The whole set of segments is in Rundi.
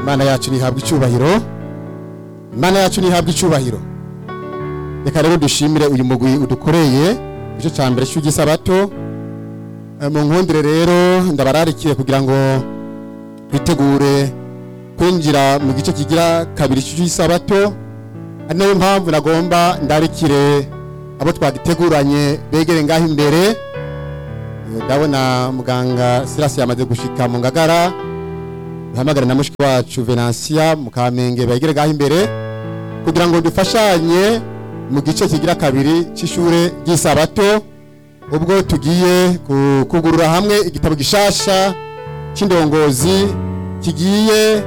imana yacu ntihabwa icyubahiro imana yacu ntihabwa icyubahiro reka rero dushimire uyu mugwi udukoreye igice cya mbere cy'igisabato mu nkundire rero ndabararikiye kugira ngo twitegure kwinjira mu gice kigira kabiri cy'isabato ari nayo mpamvu nagomba ndarikire abo twagiteguranye begere ngaho imbere ndabona muganga sirasi yamaze gushika mu ngagara duhamagare na mushiki wacu venansiya mu kamenge begere ngaho imbere kugira ngo dufashanye mu gice kigira kabiri cy'ishure ry'isabato ubwo tugiye kugurura hamwe igitabo gishasha cy'indongozi kigiye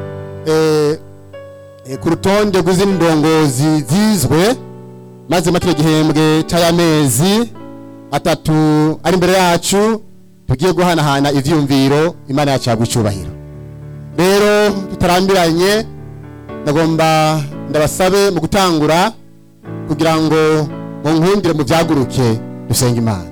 ku rutonde rw'izindi ndongozi zizwe maze matire igihembwe cy'ayamezi atatu ari imbere yacu tugiye guhanahana ivyumviro imana yacu yagwa icyubahiro rero tutarambiranye ndagomba ndabasabe mu gutangura kugira ngo mu nkundire mu byaguruke dusenge imana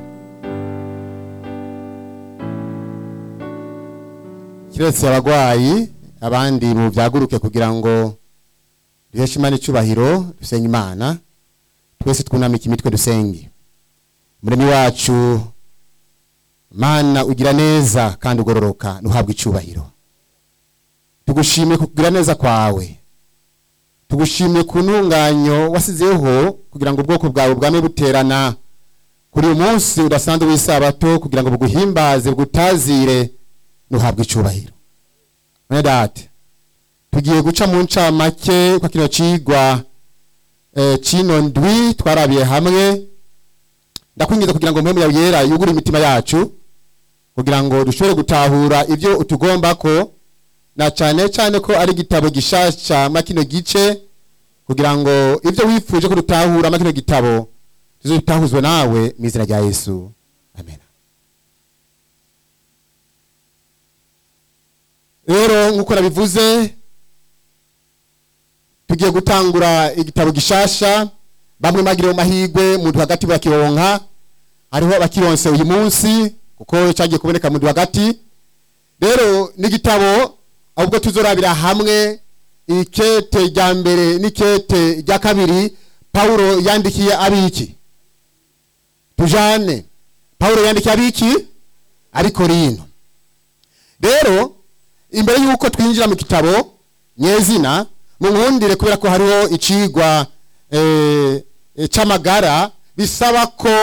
kiretse abagwayi abandi mu byaguruke kugira ngo duheshe imana icyubahiro dusenge imana twese twunamike imitwe dusenge muremi wacu mana ugira neza kandi ugororoka ntuhabwe icyubahiro tugushimiye kugira neza kwawe tugushimiye ku ntunganyo wasizeho kugira ngo ubwoko bwawe bwame buterana kuri uyu munsi udasanzwe w'isabato kugira ngo buguhimbaze bugutazire ntuhabwe icyubahiro none date tugiye guca mu ncamake kwa kino cigwa cino ndwi twarabiye hamwe ndakwinjiza kugira ngo mpemu yawe yera yugure imitima yacu kugira ngo dushobore gutahura ibyo utugomba ko na cyane cyane ko ari igitabo gishasha makino gice kugira ngo ibyo wifuje ko dutahura makino gitabo tuzitahuzwe nawe mu izina rya yesu amen rero nk'uko nabivuze tugiye gutangura igitabo gishasha bamwe bagiriwe amahirwe muntu hagati bakironka hariho abakironse uyu munsi kuko cyagiye kuboneka muntu hagati rero n'igitabo ahubwo tuzorabira hamwe ikete rya mbere n'ikete rya kabiri pawulo yandikiye abiki tujane pawulo yandikiye abiki ariko rino rero imbere y'uko twinjira mu gitabo nyezina mu nkundire kubera ko hariho icigwa c'amagara bisaba ko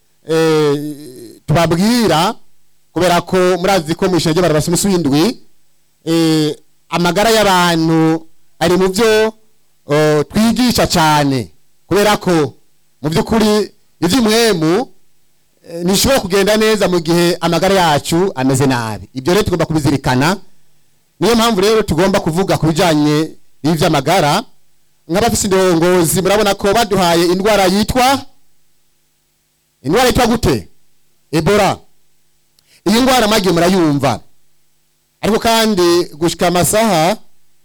tubabwira kubera ko murazi ko mu ishuri ry'abarabasi w'indwi amagara y'abantu ari mu byo twigisha cyane kubera ko mu by'ukuri iby'umwemu ntishobora kugenda neza mu gihe amagara yacu ameze nabi ibyo rero tugomba kubizirikana niyo mpamvu rero tugomba kuvuga ku bijyanye n'iby'amagara nk'abafite indongozi murabona ko baduhaye indwara yitwa indwara yitwa gute ebola iyi ndwara mwagiye murayumva ariko kandi gushyika amasaha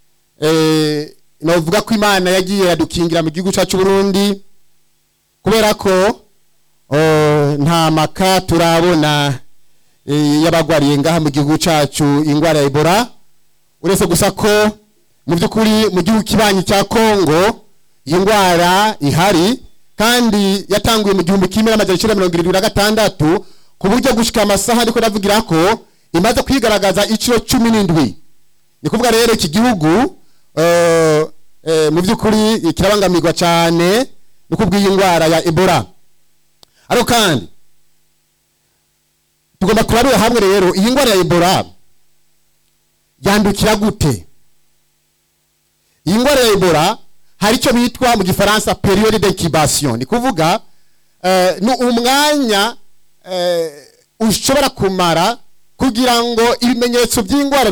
navuga ko imana yagiye yadukingira mu gihugu cyacu Burundi kubera ko nta maka turabona y'abagwariye ngaha mu gihugu cyacu indwara ya ebola uretse gusa ko mu by'ukuri mu gihugu kibanyi cya kongo iyi ndwara ihari kandi yatanguye mu gihumbi kimwe n'amajana icyenda mirongo irindwi na gatandatu ku buryo gushyika amasaha ariko ndavugira ko imaze kwigaragaza inshuro cumi n'indwi ni kuvuga rero iki gihugu mu by'ukuri kirabangamirwa cyane no kubw'iyi ndwara ya ebola ariko kandi tugomba kurabira hamwe rero iyi ndwara ya ebola yandukira gute iyi ndwara ya ebola hari icyo bitwa mu gifaransa periode d'incubation ni kuvuga ni umwanya ushobora kumara kugira ngo ibimenyetso by'indwara